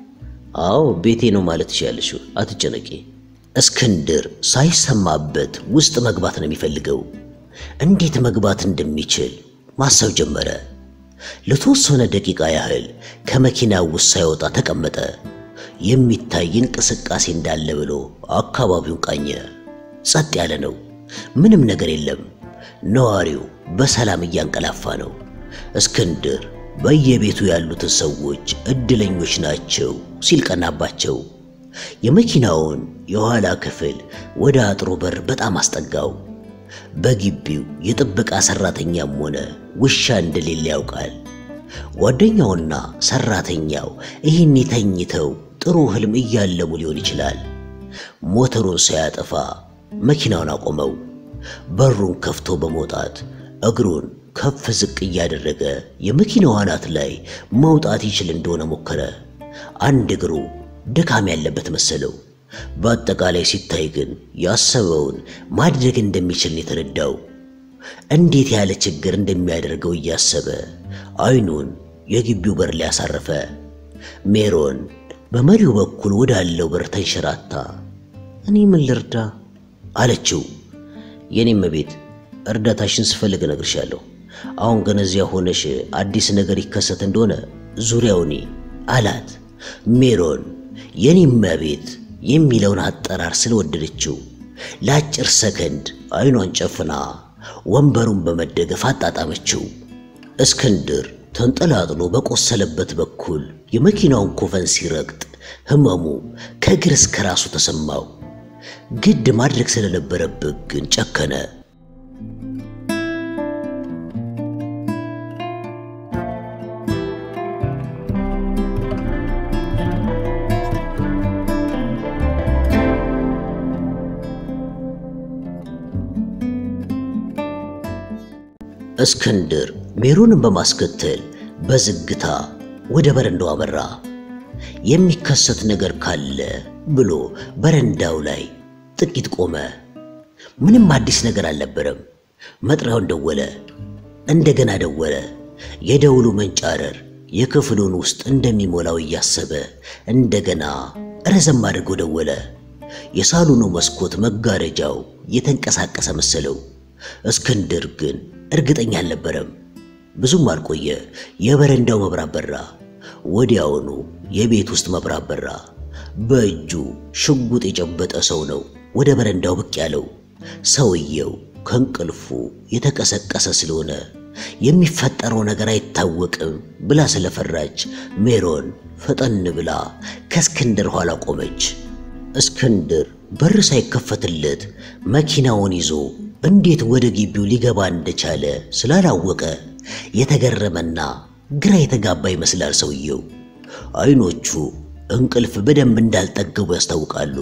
አዎ ቤቴ ነው ማለት ትችያለሽ፣ አትጨነቂ። እስክንድር ሳይሰማበት ውስጥ መግባት ነው የሚፈልገው። እንዴት መግባት እንደሚችል ማሰብ ጀመረ። ለተወሰነ ደቂቃ ያህል ከመኪናው ውስጥ ሳይወጣ ተቀመጠ። የሚታይ እንቅስቃሴ እንዳለ ብሎ አካባቢውን ቃኘ። ጸጥ ያለ ነው። ምንም ነገር የለም። ነዋሪው በሰላም እያንቀላፋ ነው። እስክንድር በየቤቱ ያሉትን ሰዎች እድለኞች ናቸው ሲል ቀናባቸው። የመኪናውን የኋላ ክፍል ወደ አጥሩ በር በጣም አስጠጋው። በግቢው የጥበቃ ሰራተኛም ሆነ ውሻ እንደሌለ ያውቃል። ጓደኛውና ሰራተኛው ይህን ተኝተው ጥሩ ህልም እያለሙ ሊሆን ይችላል። ሞተሩን ሳያጠፋ መኪናውን አቆመው። በሩን ከፍቶ በመውጣት እግሩን ከፍ ዝቅ እያደረገ የመኪናው አናት ላይ መውጣት ይችል እንደሆነ ሞከረ። አንድ እግሩ ድካም ያለበት መሰለው። በአጠቃላይ ሲታይ ግን ያሰበውን ማድረግ እንደሚችል ነው የተረዳው። እንዴት ያለ ችግር እንደሚያደርገው እያሰበ አይኑን የግቢው በር ላይ አሳረፈ። ሜሮን በመሪው በኩል ወዳለው በር ተንሸራታ እኔ ምን ልርዳ አለችው። የኔም ቤት እርዳታሽን ስፈልግ እነግርሻለሁ። አሁን ግን እዚያ ሆነሽ አዲስ ነገር ይከሰት እንደሆነ ዙሪያውኒ አላት። ሜሮን የኔም ቤት የሚለውን አጠራር ስለወደደችው ለአጭር ሰከንድ አይኗን ጨፍና ወንበሩን በመደገፍ አጣጣመችው። እስክንድር ተንጠላጥሎ በቆሰለበት በኩል የመኪናውን ኮፈን ሲረግጥ ህመሙ ከእግር እስከ ራሱ ተሰማው። ግድ ማድረግ ስለነበረበት ግን ጨከነ። እስክንድር ሜሮንን በማስከተል በዝግታ ወደ በረንዳው አመራ። የሚከሰት ነገር ካለ ብሎ በረንዳው ላይ ጥቂት ቆመ። ምንም አዲስ ነገር አልነበረም። መጥሪያውን ደወለ፣ እንደገና ደወለ። የደውሉ መንጫረር የክፍሉን ውስጥ እንደሚሞላው እያሰበ እንደገና ረዘም አድርጎ ደወለ። የሳሎኑ መስኮት መጋረጃው የተንቀሳቀሰ መሰለው። እስክንድር ግን እርግጠኛ አልነበረም። ብዙም አልቆየ፣ የበረንዳው መብራት በራ። ወዲያውኑ የቤት ውስጥ መብራት በራ። በእጁ ሽጉጥ የጨበጠ ሰው ነው ወደ በረንዳው ብቅ ያለው። ሰውየው ከእንቅልፉ የተቀሰቀሰ ስለሆነ የሚፈጠረው ነገር አይታወቅም ብላ ስለፈራች ሜሮን ፈጠን ብላ ከእስክንድር ኋላ ቆመች። እስክንድር በር ሳይከፈትለት መኪናውን ይዞ እንዴት ወደ ግቢው ሊገባ እንደቻለ ስላላወቀ የተገረመና ግራ የተጋባ ይመስላል ሰውየው። አይኖቹ እንቅልፍ በደንብ እንዳልጠገቡ ያስታውቃሉ።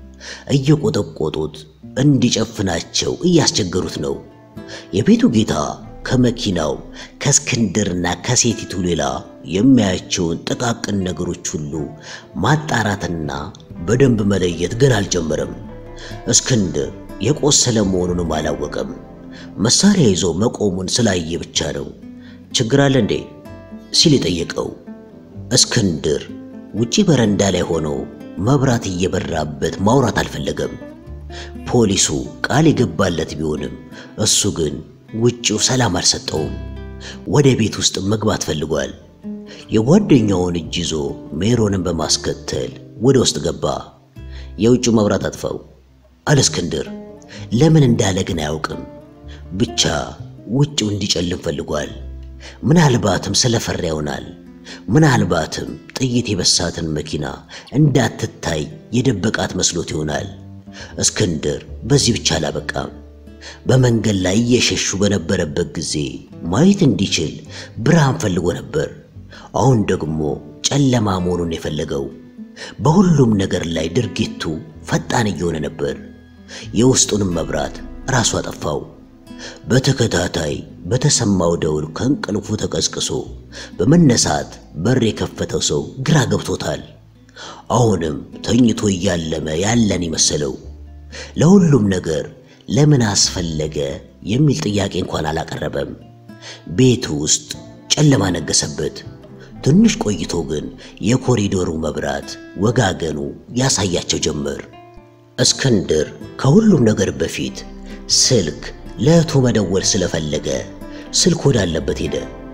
እየቆጠቆጡት እንዲጨፍናቸው እያስቸገሩት ነው። የቤቱ ጌታ ከመኪናው ከእስክንድርና ከሴቲቱ ሌላ የሚያያቸውን ጥቃቅን ነገሮች ሁሉ ማጣራትና በደንብ መለየት ግን አልጀመረም። እስክንድር የቆሰለ መሆኑንም አላወቀም። መሳሪያ ይዞ መቆሙን ስላየ ብቻ ነው። ችግር አለ እንዴ ሲል የጠየቀው። እስክንድር ውጪ በረንዳ ላይ ሆኖ መብራት እየበራበት ማውራት አልፈለገም። ፖሊሱ ቃል የገባለት ቢሆንም እሱ ግን ውጪው ሰላም አልሰጠውም። ወደ ቤት ውስጥ መግባት ፈልጓል። የጓደኛውን እጅ ይዞ ሜሮንን በማስከተል ወደ ውስጥ ገባ። የውጭው መብራት አጥፋው አለ እስክንድር። ለምን እንዳለ ግን አያውቅም። ብቻ ውጭው እንዲጨልም ፈልጓል። ምናልባትም ስለፈራ ይሆናል። ምናልባትም ጥይት የበሳትን መኪና እንዳትታይ የደበቃት መስሎት ይሆናል። እስክንድር በዚህ ብቻ አላበቃም። በመንገድ ላይ እየሸሹ በነበረበት ጊዜ ማየት እንዲችል ብርሃን ፈልጎ ነበር። አሁን ደግሞ ጨለማ መሆኑን የፈለገው። በሁሉም ነገር ላይ ድርጊቱ ፈጣን እየሆነ ነበር። የውስጡንም መብራት ራሱ አጠፋው። በተከታታይ በተሰማው ደውል ከእንቅልፉ ተቀስቅሶ በመነሳት በር የከፈተው ሰው ግራ ገብቶታል። አሁንም ተኝቶ እያለመ ያለን ይመሰለው። ለሁሉም ነገር ለምን አስፈለገ የሚል ጥያቄ እንኳን አላቀረበም። ቤቱ ውስጥ ጨለማ ነገሰበት። ትንሽ ቆይቶ ግን የኮሪዶሩ መብራት ወጋገኑ ያሳያቸው ጀመር። እስክንድር ከሁሉም ነገር በፊት ስልክ ለእህቱ መደወል ስለፈለገ ስልክ ወዳለበት ሄደ።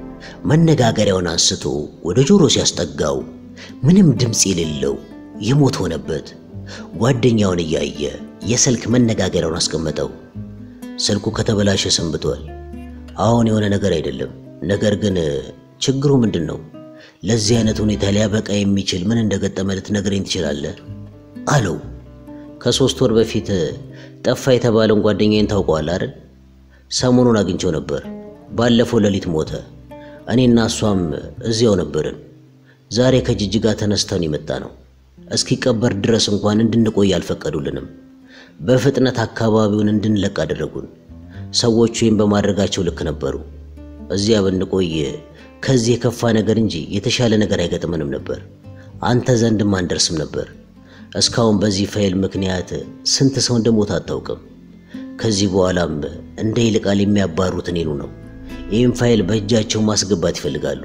መነጋገሪያውን አንስቶ ወደ ጆሮ ሲያስጠጋው ምንም ድምፅ የሌለው የሞት ሆነበት። ጓደኛውን እያየ የስልክ መነጋገሪያውን አስቀመጠው። ስልኩ ከተበላሸ ሰንብቷል። አሁን የሆነ ነገር አይደለም። ነገር ግን ችግሩ ምንድን ነው? ለዚህ አይነት ሁኔታ ሊያበቃ የሚችል ምን እንደገጠመ ልትነግረኝ ትችላለህ? አለው። ከሶስት ወር በፊት ጠፋ የተባለውን ጓደኛዬን ታውቀዋል አይደል? ሰሞኑን አግኝቼው ነበር። ባለፈው ሌሊት ሞተ። እኔና እሷም እዚያው ነበርን። ዛሬ ከጅጅጋ ተነስተን የመጣ ነው። እስኪቀበር ድረስ እንኳን እንድንቆይ አልፈቀዱልንም። በፍጥነት አካባቢውን እንድንለቅ አደረጉን። ሰዎቹ ይህን በማድረጋቸው ልክ ነበሩ። እዚያ ብንቆይ ከዚህ የከፋ ነገር እንጂ የተሻለ ነገር አይገጥመንም ነበር። አንተ ዘንድም አንደርስም ነበር። እስካሁን በዚህ ፋይል ምክንያት ስንት ሰው እንደሞተ አታውቅም። ከዚህ በኋላም እንደ ይልቃል የሚያባሩት እኔኑ ነው። ይህም ፋይል በእጃቸው ማስገባት ይፈልጋሉ።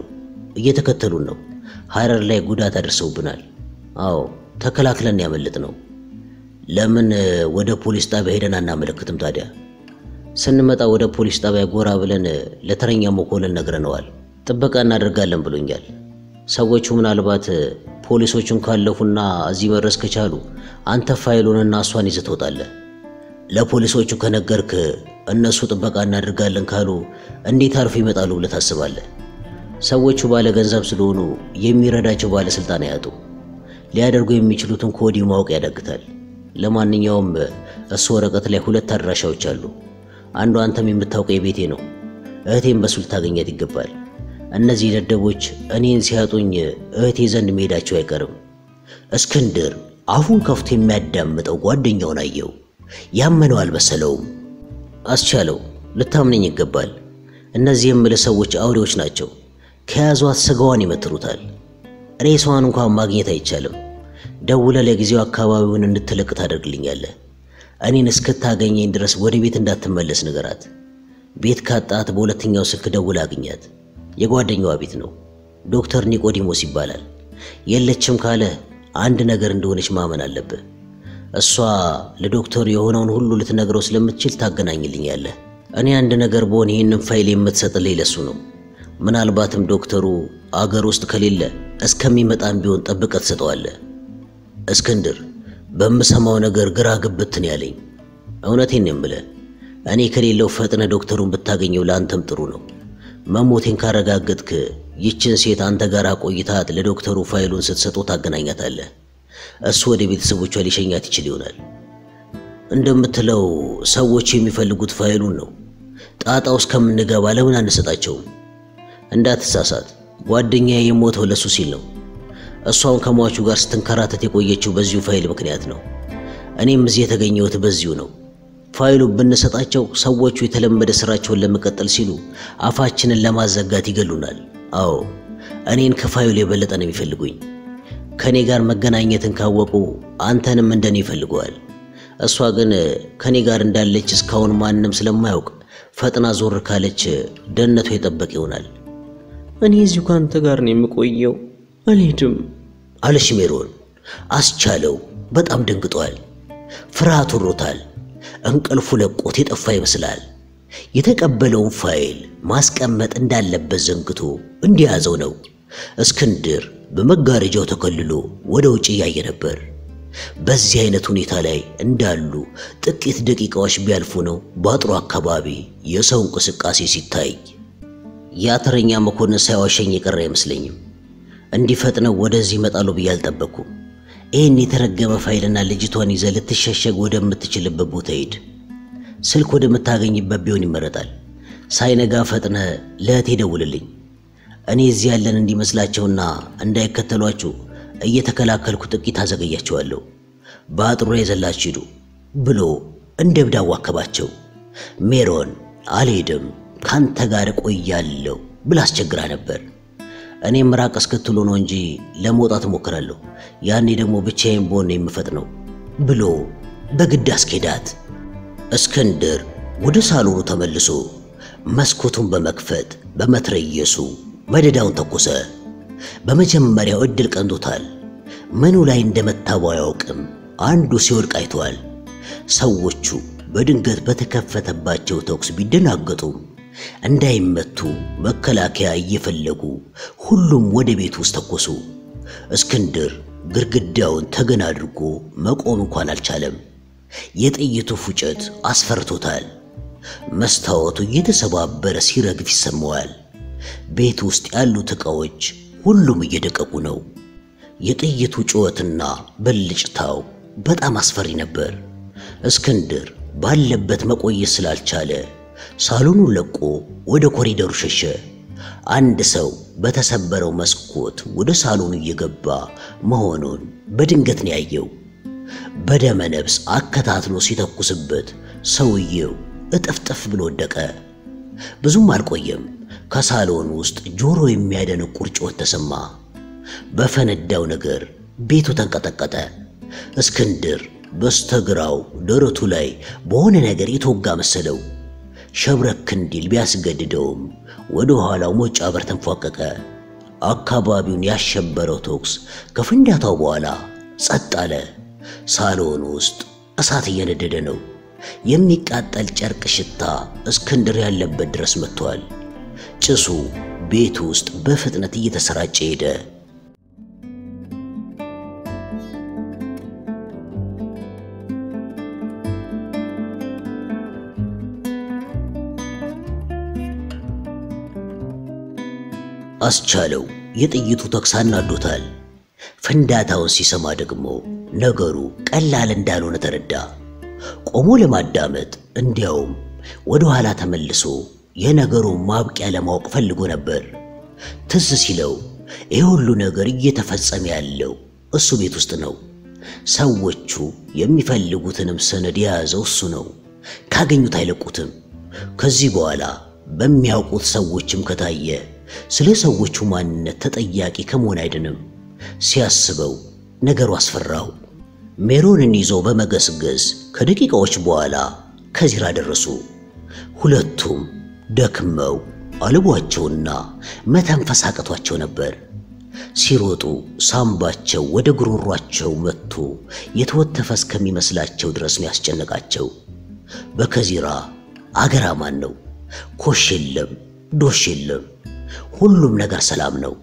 እየተከተሉን ነው። ሐረር ላይ ጉዳት አድርሰውብናል። አዎ ተከላክለን ያመልጥ ነው። ለምን ወደ ፖሊስ ጣቢያ ሄደን አናመለክትም ታዲያ? ስንመጣ ወደ ፖሊስ ጣቢያ ጎራ ብለን ለተረኛ መኮንን ነግረነዋል። ጥበቃ እናደርጋለን ብሎኛል። ሰዎቹ ምናልባት ፖሊሶቹን ካለፉና እዚህ መድረስ ከቻሉ አንተ ፋይሉንና እሷን ይዘህ ትወጣለህ። ለፖሊሶቹ ከነገርክ እነሱ ጥበቃ እናደርጋለን ካሉ እንዴት አርፎ ይመጣሉ ብለህ ታስባለህ? ሰዎቹ ባለ ገንዘብ ስለሆኑ የሚረዳቸው ባለስልጣን አያጡ። ሊያደርጉ የሚችሉትን ከወዲሁ ማወቅ ያዳግታል። ለማንኛውም እሱ ወረቀት ላይ ሁለት አድራሻዎች አሉ። አንዱ አንተም የምታውቀው የቤቴ ነው። እህቴን በሱ ልታገኛት ይገባል። እነዚህ ደደቦች እኔን ሲያጡኝ እህቴ ዘንድ መሄዳቸው አይቀርም። እስክንድር አፉን ከፍቶ የሚያዳምጠው ጓደኛውን አየው። ያመነው አልመሰለውም። አስቻለው ልታምነኝ ይገባል። እነዚህ የምልህ ሰዎች አውሬዎች ናቸው። ከያዟት ስጋዋን ይመትሩታል። ሬሷን እንኳን ማግኘት አይቻልም። ደውለ ለጊዜው አካባቢውን እንድትለቅ ታደርግልኛለህ። እኔን እስክታገኘኝ ድረስ ወደ ቤት እንዳትመለስ ንገራት። ቤት ካጣት በሁለተኛው ስልክ ደውለ አግኛት። የጓደኛዋ ቤት ነው። ዶክተር ኒቆዲሞስ ይባላል። የለችም ካለ አንድ ነገር እንደሆነች ማመን አለብህ። እሷ ለዶክተሩ የሆነውን ሁሉ ልትነግረው ስለምትችል ታገናኝልኛለህ። እኔ አንድ ነገር በሆን ይህንን ፋይል የምትሰጥልኝ ለሱ ነው። ምናልባትም ዶክተሩ አገር ውስጥ ከሌለ እስከሚመጣም ቢሆን ጠብቀህ ትሰጠዋለህ። እስክንድር በምሰማው ነገር ግራ ግብትን ያለኝ እውነቴን ነው የምልህ። እኔ ከሌለው ፈጥነ ዶክተሩን ብታገኘው ለአንተም ጥሩ ነው። መሞቴን ካረጋገጥክ ይችን ሴት አንተ ጋር ቆይታት ለዶክተሩ ፋይሉን ስትሰጡ ታገናኛታለህ። እሱ ወደ ቤተሰቦቿ ሊሸኛት ይችል ይሆናል። እንደምትለው ሰዎች የሚፈልጉት ፋይሉን ነው። ጣጣ ውስጥ ከምንገባ ለምን አንሰጣቸውም? እንዳትሳሳት፣ ጓደኛዬ የሞተው ለሱ ሲል ነው። እሷን ከሟቹ ጋር ስትንከራተት የቆየችው በዚሁ ፋይል ምክንያት ነው። እኔም እዚህ የተገኘሁት በዚሁ ነው። ፋይሉ ብንሰጣቸው ሰዎቹ የተለመደ ስራቸውን ለመቀጠል ሲሉ አፋችንን ለማዘጋት ይገሉናል። አዎ እኔን ከፋይሉ የበለጠ ነው የሚፈልጉኝ። ከእኔ ጋር መገናኘትን ካወቁ አንተንም እንደኔ ይፈልገዋል። እሷ ግን ከእኔ ጋር እንዳለች እስካሁን ማንም ስለማያውቅ ፈጥና ዞር ካለች ደህንነቷ የጠበቅ ይሆናል። እኔ እዚሁ ከአንተ ጋር ነው የምቆየው፣ አልሄድም አለሽ ሜሮን። አስቻለው በጣም ደንግጧል። ፍርሃት ወሮታል። እንቅልፉ ለቆት የጠፋ ይመስላል። የተቀበለውን ፋይል ማስቀመጥ እንዳለበት ዘንግቶ እንዲያዘው ነው። እስክንድር በመጋረጃው ተከልሎ ወደ ውጭ እያየ ነበር። በዚህ አይነት ሁኔታ ላይ እንዳሉ ጥቂት ደቂቃዎች ቢያልፉ ነው በአጥሩ አካባቢ የሰው እንቅስቃሴ ሲታይ። የአተረኛ መኮንን ሳይዋሸኝ የቀረ አይመስለኝም። እንዲፈጥነው ወደዚህ ይመጣሉ ብዬ አልጠበቅኩም። ይህን የተረገመ ፋይልና ልጅቷን ይዘህ ልትሸሸግ ወደምትችልበት ቦታ ሂድ። ስልክ ወደምታገኝበት ቢሆን ይመረጣል። ሳይነጋ ፈጥነ ለእህቴ ደውልልኝ። እኔ እዚህ ያለን እንዲመስላቸውና እንዳይከተሏችሁ እየተከላከልኩ ጥቂት አዘገያቸዋለሁ። በአጥሩ ላይ ዘላችሁ ሂዱ ብሎ እንደ እብድ አዋከባቸው። ሜሮን አልሄድም ካንተ ጋር እቆያለሁ ብላ አስቸግራ ነበር። እኔም ምራቅ እስክትሉ ነው እንጂ ለመውጣት እሞክራለሁ። ያኔ ደግሞ ብቻዬን በሆነ የምፈጥነው ብሎ በግድ አስኬዳት። እስክንድር ወደ ሳሎኑ ተመልሶ መስኮቱን በመክፈት በመትረየሱ መደዳውን ተኮሰ። በመጀመሪያው እድል ቀንቶታል። ምኑ ላይ እንደመታው አያውቅም። አንዱ ሲወድቅ አይተዋል። ሰዎቹ በድንገት በተከፈተባቸው ተኩስ ቢደናገጡም እንዳይመቱ መከላከያ እየፈለጉ ሁሉም ወደ ቤት ውስጥ ተኮሱ። እስክንድር ግድግዳውን ተገን አድርጎ መቆም እንኳን አልቻለም። የጥይቱ ፉጨት አስፈርቶታል። መስታወቱ እየተሰባበረ ሲረግፍ ይሰማዋል። ቤት ውስጥ ያሉት ዕቃዎች ሁሉም እየደቀቁ ነው። የጥይቱ ጩኸትና ብልጭታው በጣም አስፈሪ ነበር። እስክንድር ባለበት መቆየት ስላልቻለ ሳሎኑን ለቆ ወደ ኮሪደሩ ሸሸ። አንድ ሰው በተሰበረው መስኮት ወደ ሳሎኑ እየገባ መሆኑን በድንገት ነው ያየው። በደመ ነፍስ አከታትሎ ሲተኩስበት ሰውየው እጥፍጥፍ ብሎ ወደቀ። ብዙም አልቆየም። ከሳሎን ውስጥ ጆሮ የሚያደነቁር ጩኸት ተሰማ። በፈነዳው ነገር ቤቱ ተንቀጠቀጠ። እስክንድር በስተግራው ደረቱ ላይ በሆነ ነገር የተወጋ መሰለው። ሸብረክ እንዲል ቢያስገድደውም ወደ ኋላው ሞጫ በር ተንፏቀቀ። አካባቢውን ያሸበረው ተኩስ ከፍንዳታው በኋላ ጸጥ አለ። ሳሎን ውስጥ እሳት እየነደደ ነው። የሚቃጠል ጨርቅ ሽታ እስክንድር ያለበት ድረስ መጥቷል። ጭሱ ቤት ውስጥ በፍጥነት እየተሰራጨ ሄደ። አስቻለው የጥይቱ ተኩስ አናዶታል። ፍንዳታውን ሲሰማ ደግሞ ነገሩ ቀላል እንዳልሆነ ተረዳ። ቆሞ ለማዳመጥ እንዲያውም ወደ ኋላ ተመልሶ የነገሩን ማብቂያ ለማወቅ ፈልጎ ነበር። ትዝ ሲለው ይህ ሁሉ ነገር እየተፈጸመ ያለው እሱ ቤት ውስጥ ነው። ሰዎቹ የሚፈልጉትንም ሰነድ የያዘው እሱ ነው። ካገኙት አይለቁትም። ከዚህ በኋላ በሚያውቁት ሰዎችም ከታየ ስለ ሰዎቹ ማንነት ተጠያቂ ከመሆን አይድንም። ሲያስበው ነገሩ አስፈራው። ሜሮንን ይዞ በመገስገስ ከደቂቃዎች በኋላ ከዚራ ደረሱ። ሁለቱም ደክመው አልቧቸውና መተንፈስ አቅቷቸው ነበር። ሲሮጡ ሳምባቸው ወደ ጉሮሯቸው መጥቶ የተወተፈ እስከሚመስላቸው ድረስ ነው ያስጨነቃቸው። በከዚራ አገር አማን ነው። ኮሽ የለም፣ ዶሽ የለም። ሁሉም ነገር ሰላም ነው።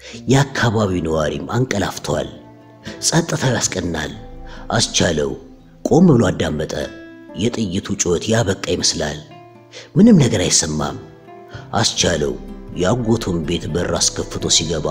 የአካባቢው ነዋሪም አንቀላፍተዋል። ጸጥታው ያስቀናል። አስቻለው ቆም ብሎ አዳመጠ። የጥይቱ ጩኸት ያበቃ ይመስላል። ምንም ነገር አይሰማም። አስቻለው የአጎቱን ቤት በር አስከፍቶ ሲገባ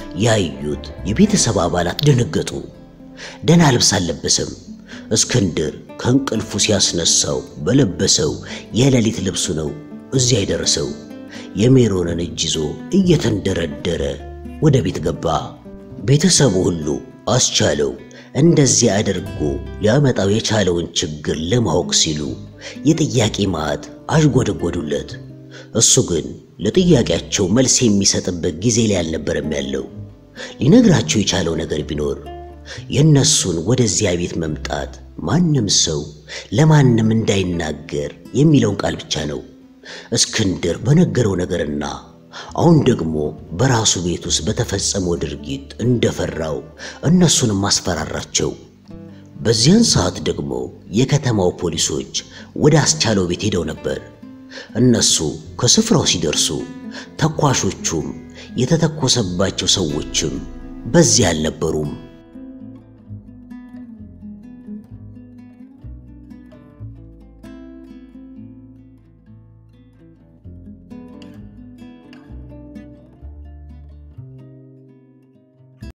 ያዩት የቤተሰብ አባላት ደነገጡ። ደህና ልብስ አልለበሰም። እስክንድር ከእንቅልፉ ሲያስነሳው በለበሰው የሌሊት ልብሱ ነው እዚያ የደረሰው። የሜሮንን እጅ ይዞ እየተንደረደረ ወደ ቤት ገባ። ቤተሰቡ ሁሉ አስቻለው እንደዚህ አድርጎ ሊያመጣው የቻለውን ችግር ለማወቅ ሲሉ የጥያቄ ማዕት አዥጎደጎዱለት። እሱ ግን ለጥያቄያቸው መልስ የሚሰጥበት ጊዜ ላይ አልነበረም ያለው። ሊነግራቸው የቻለው ነገር ቢኖር የእነሱን ወደዚያ ቤት መምጣት ማንም ሰው ለማንም እንዳይናገር የሚለውን ቃል ብቻ ነው። እስክንድር በነገረው ነገርና አሁን ደግሞ በራሱ ቤት ውስጥ በተፈጸመው ድርጊት እንደፈራው እነሱንም አስፈራራቸው። በዚያን ሰዓት ደግሞ የከተማው ፖሊሶች ወደ አስቻለው ቤት ሄደው ነበር። እነሱ ከስፍራው ሲደርሱ ተኳሾቹም የተተኮሰባቸው ሰዎችም በዚያ አልነበሩም።